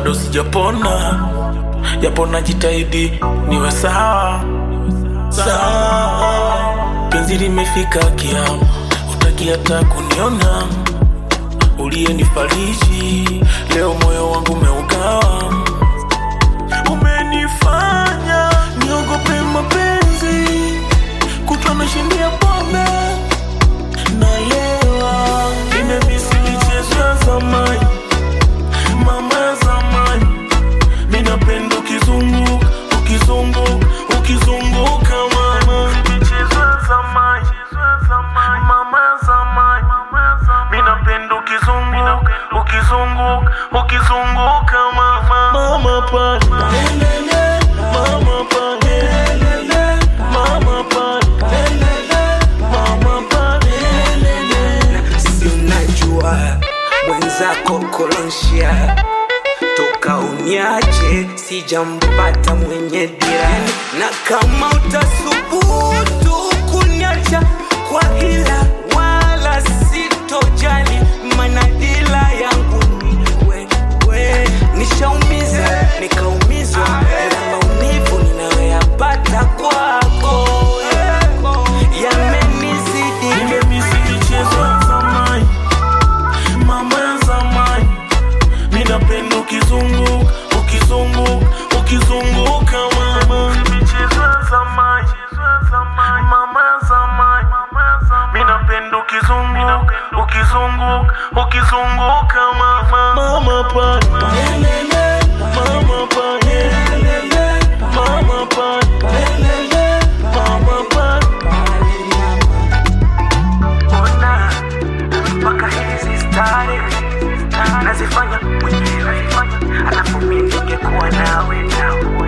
bado sijapona, japo najitahidi niwe sawa sawa. Penzi limefika kiama, utaki hata kuniona. Uliyenifariji leo moyo wangu umeugawa, umenifanya niogope mapenzi, kutwa nashindia pombe nalewa, nimemisi michezo ya zamani, mama ya zamani, minapenda ukizungu ukizungu ukizunguka mama, michezo ya zamani, mama ya zamani, minapenda ukizungu ukizungu ukizunguka mama, mama pale mama pale mama pale mama pale si unajua mwenzako kolonshia toka uniache sijampata mwenye dira na kama utasubutu kuniacha kwa hila wala sitojali manadila yangu ni wewe nishaumiza nikaumizwa na maumivu ninayoyapata kwako yamenizidi Nimemisi michezo ya zamani, mama ya zamani, ninapenda ukizungu ukizungu ukizunguka mama, michezo ya zamani, mama ya zamani, ninapenda ukizungu ukizungu ukizunguka mama, mama pale mama pale mama pale mama pale ona mpaka hizi stare nazifanya mwenyewe alafu mi ningekuwa nawe nawe